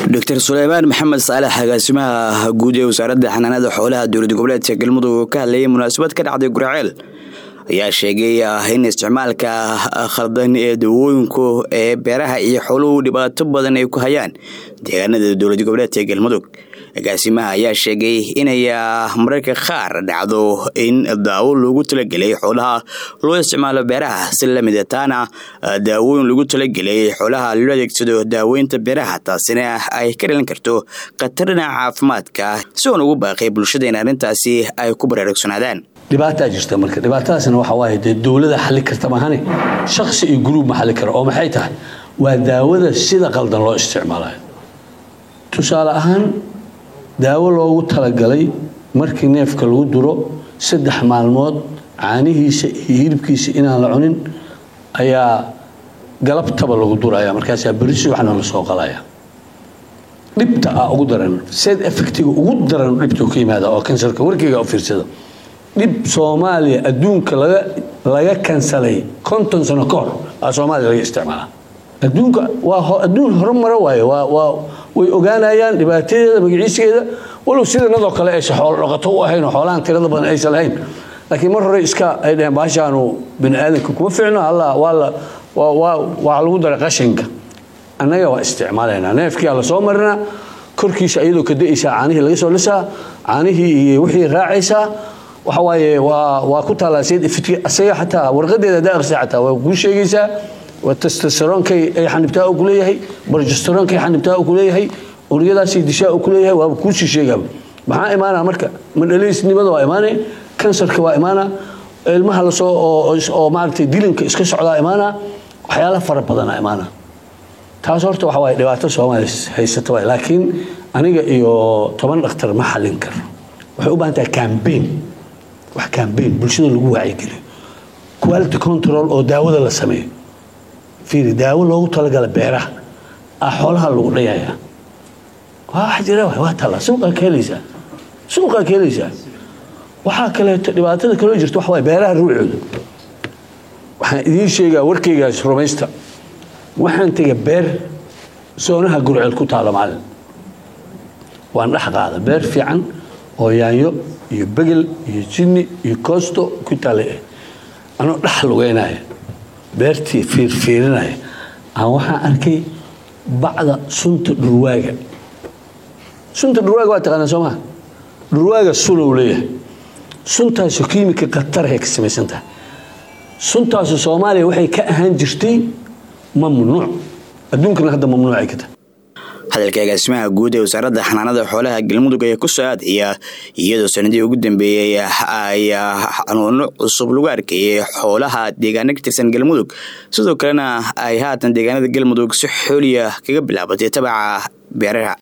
doctor suleymaan maxamed saalex agaasimaha guud ee wasaaradda xanaanada xoolaha dowlad goboleedka galmudug oo ka hadlayay munaasabad ka dhacday guraceel ayaa sheegay in isticmaalka khaldan ee dawooyinku ee beeraha iyo xooluhu dhibaato badan ay ku hayaan deegaanada dowlad goboleedka galmudug agaasimaha ayaa sheegay inay mararka qaar dhacdo in daawo loogu talagelay xoolaha loo isticmaalo beeraha si lamida taana daawooyin lagu talagelay xoolaha loo adeegsado daaweynta beeraha taasina ay ka dhalan karto khatar dhinaca caafimaadka si oon ugu baaqay bulshada in arrintaasi ay ku baraarugsanaadaan dhibaataa jirta marka dhibaatadaasna waxa waaye dee dowlada xalli karta mahane shaksi iyo gruub ma xalli kara oo maxay tahay waa daawada sida qaldan loo isticmaalayo tusaale ahaan daawo loogu talagalay markii neefka lagu duro saddex maalmood caanihiisa iyo hilibkiisa inaan la cunin ayaa galabtaba lagu duraya markaasaa berisi waxna la soo qalaya dhibta ah ugu daran sed effectiga ugu daran dhibta ka yimaada oo kansarka warkeyga u fiirsada dhib soomaaliya adduunka laga laga kansalay konton sano ka hor aa soomaaliya laga isticmaala adduunka waa adduun horumaro waaye waa waa way ogaanayaan dhibaatadeeda magaciiskeeda walow sidanadoo kale aysa xoolo dhaqato u ahayn oo xoolahan tirada badan aysan lahayn laakiin mar hore iska ay dhaheen baashaanu bini aadamka kuma ficno alla waa la waa waa waa lagu daray qashinka annaga waa isticmaalaynaa neefkii la soo marinaa korkiisa iyadoo ka da'aysaa caanihii laga soo lisaa caanihii iyo wixii raacaysaa waxa waaye waa waa ku taallaa sayid ifitki asaga xataa warqadeeda haddaa aqrisa xataa waa kuu sheegaysaa waa testosteroonkay ay xanibtaa uu kuleeyahay barjesteroonkay xanibtaa uu kuleeyahay uryadaasay dishaa uu kuleeyahay waaba kuusii sheegaaba maxaa imaanaa marka madhalaysnimada waa imaanay kansarka waa imaanaa ilmaha lasoo oo maaragtay dilinka iska socdaa imaanaa waxyaala fara badanaa imaanaa taas horta waxa waaye dhibaato soomaaliya haysata waay laakiin aniga iyo toban dhakhtar ma xallin karo waxay u baahan tahay cambaign wax cambaign bulshada lagu wacyigeliyo quality control oo daawada la sameeyo fiiri daawo loogu talagala beeraha ah xoolaha lagu dhayayaa waa wax jira waa tallaa suuqaa ka helaysaa suuqaa ka helaysaa waxaa kaleeto dhibaatada kaloo jirta waxa waye beeraha ruucooda waxaan idiin sheegaa warkaygaas rumaysta waxaan tegay beer soonaha gurceel ku taalo maalin waan dhex qaada beer fiican oo yaanyo iyo begel iyo jinni iyo koosto ku taale anoo dhex lugeynaya beertii fiirfiirinaya aan waxaan arkay bacda sunta dhurwaaga sunta dhurwaaga waa taqaanaa soo maha dhurwaaga sulow leeyahay suntaasu kiimika khatarhay ka samaysan tahay suntaasu soomaaliya waxay ka ahaan jirtay mamnuuc adduunkana hadda mamnuucay ka tahay hadalka agaasimaha guud ee wasaaradda xanaanada xoolaha galmudug ayaa ku soo aadaya iyadoo sanadii ugu dambeeyey ay xanuuno cusub lagu arkayay xoolaha deegaano ka tirsan galmudug sidoo kalena ay haatan deegaanada galmudug si xooliya kaga bilaabatay tabaca beeraha